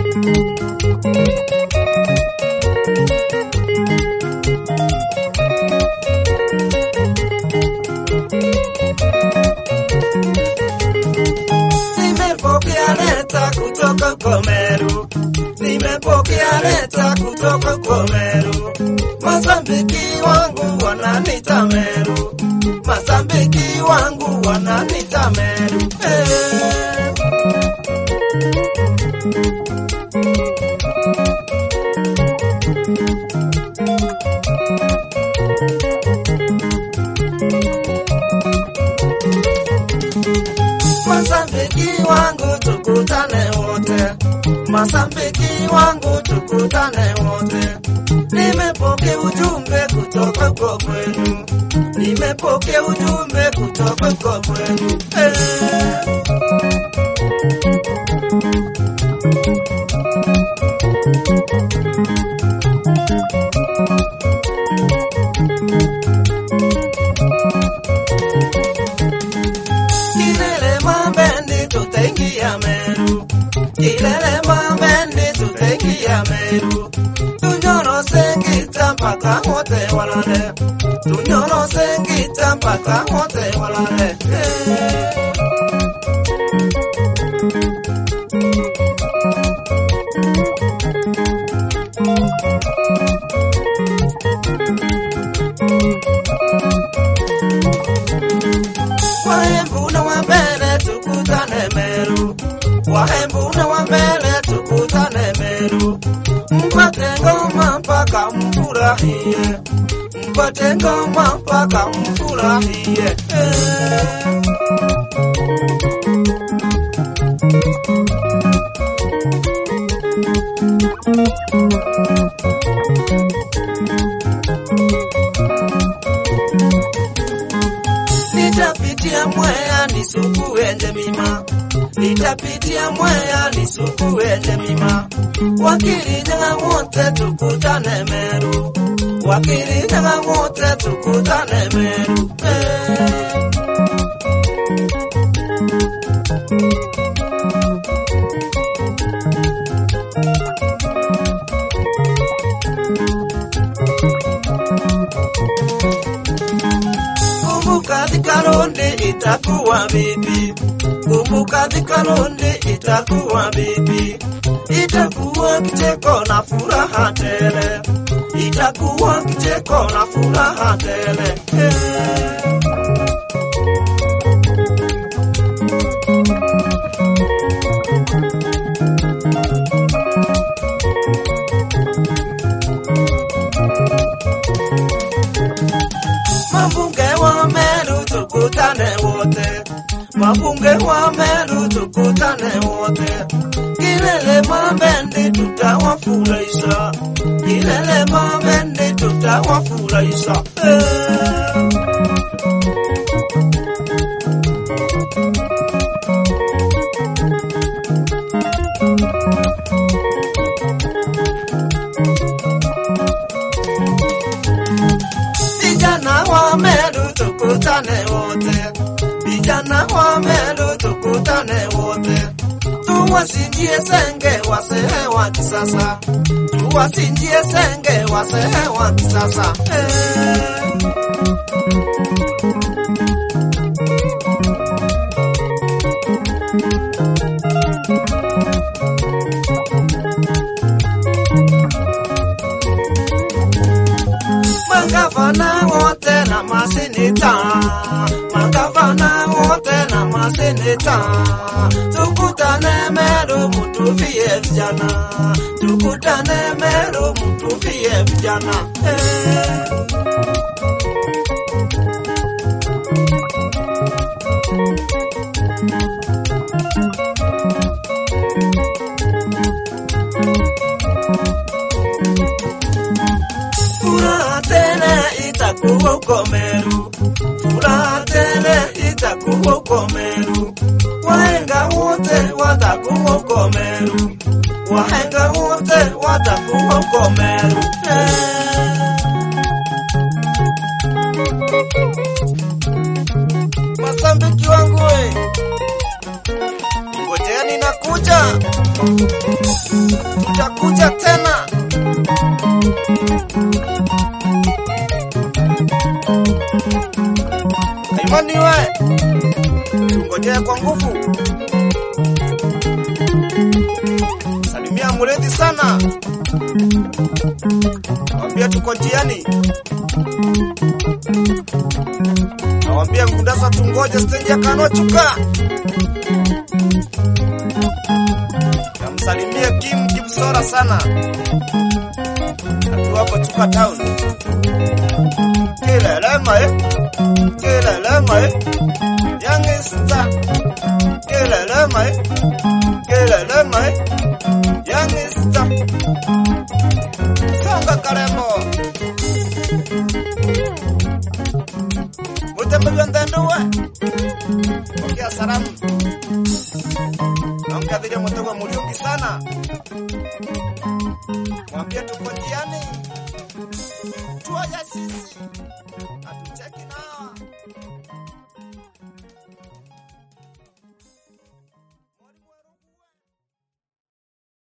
Nimepokea leta kutoka kwa Meru, nimepokea leta kutoka kwa Meru. Masambiki wangu wananita Meru, masambiki wangu wananita Meru. Eh. Masambiki wangu tukutane wote, masambiki wangu tukutane wote. Nimepokea ujumbe kutoka kwa kwenu, nimepokea ujumbe kutoka kwa kwenu. Eh. Kilele mambendi tutaingia Meru, kilele mambendi tutaingia Meru. Tunyoro sengita mpaka wote walale, tunyoro sengita mpaka wote walale. Eh. Wahembu na wambele tukutane Meru, wahembu na wambele tukutane Meru. Mpate ngoma mpaka mfurahie, mpate ngoma mpaka mfurahie. Eh. Nitapitia Mwea nisukuwe Njemima, nitapitia Mwea nisukuwe Njemima. Wakirinyaga wote tukutane Meru, wakirinyaga wote tukutane Meru. Eh. Kumbuka dhikaronde itakuwa bibi, kumbuka dhikaronde itakuwa bibi, itakuwa kicheko na furaha tele, itakuwa kicheko na furaha tele. Eh. Mabunge wa Meru tukutane wote, mabunge wa Meru tukutane wote. Kilele Mambendi tutawafurahisha, kilele Mambendi tutawafurahisha. Eh. Vijana wa Meru tukutane wote, vijana wa Meru tukutane wote, tuwasinjie senge wasehe wa kisasa, tuwasinjie senge wasehe wa kisasa. Eh. Magavana wote na maseneta, magavana wote na maseneta, tukutane Meru mutuvie vijana, tukutane Meru mutuvie vijana. Eh. Furaha tele itakuwa uko Meru, furaha tele itakuwa uko Meru. Wahenga wote watakuwa uko Meru, wahenga wote watakuwa uko Meru. Eh. Masambiki wangu we, ngojeni nakuja. tutakuja tena. Kaimani we, tungojee kwa nguvu. Salimia Muredhi sana, wambia tuko njiani. Nawambia Ngundasa tungoje stendi ya Kanochuka. Namsalimie Kim Kipsora sana, akiwapo Chuka Town. Kilelema eh, kilelema eh, Youngster. Kilelema eh, kilelema eh, Youngster. Songa Karembo. Mutembelwa ndenduwe. Pokea salamu. Namkadhiria Mutego Muriungi sana. Mwambie tuko njiani. Tuoja sisi. Hatucheki nao.